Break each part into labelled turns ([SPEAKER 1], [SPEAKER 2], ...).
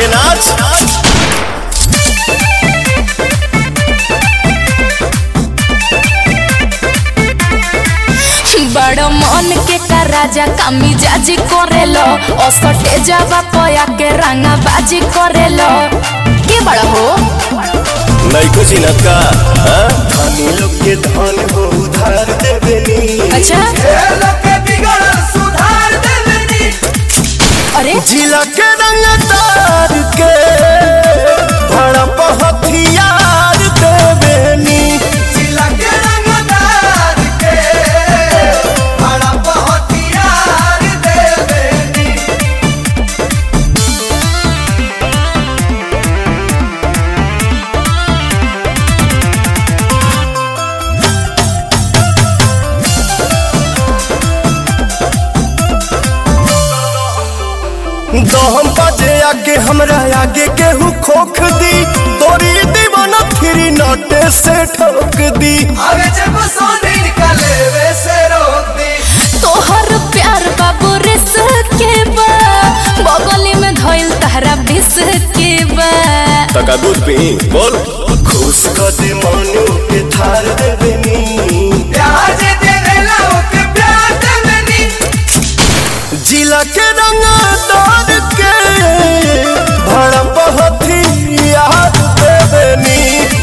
[SPEAKER 1] नाच
[SPEAKER 2] बड़ मन के का राजा कामी जाजी करेलो असटे जावा पया के रंगा बाजी करेलो के बड़ा हो
[SPEAKER 1] नैको चिनत का हाँ? धनी लोग के धन हो उधार देवेनी
[SPEAKER 2] अच्छा अरे
[SPEAKER 1] जिला के रंग तार के भड़प हथियार देवेनी दहम बाजे आगे हमरा आगे केहू खोख दी तोरी दीवाना फिरी नटे से ठोक दी
[SPEAKER 2] तोहर प्यार बाबू रिस के बा बगली में धइल तहरा बिस के बा
[SPEAKER 1] तका दूध पी बोल खुश कर दे मनु के थार देवेनी जिला के रंग तार के भड़प हथियार देवेनी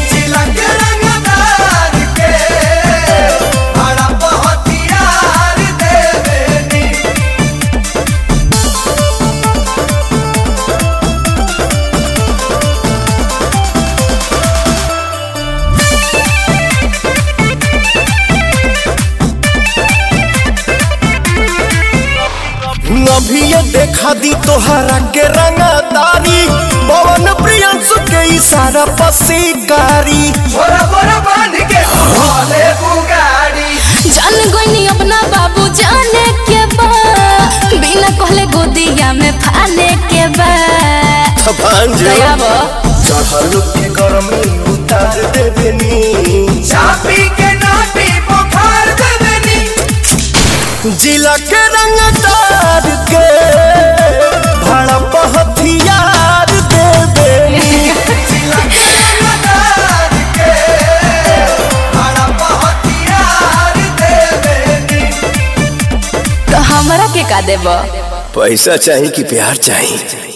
[SPEAKER 1] अभी ये देखा दी तोहरा के रंगदारी पवन प्रियंसु के इशारा पसीकारी
[SPEAKER 2] जान गईनी अपना बाबू जाने के बा बिना कहले गोदिया में फाने के बा
[SPEAKER 1] भांज
[SPEAKER 2] दया बा
[SPEAKER 1] चढ़ल के गरमी उतार देवेनी
[SPEAKER 3] चापी के नाटी बुखार देवेनी
[SPEAKER 1] जिला के रंगदार के भड़प हथियार देवेनी
[SPEAKER 2] तो हमरा के का देबा
[SPEAKER 1] पैसा चाहिए कि प्यार चाहिए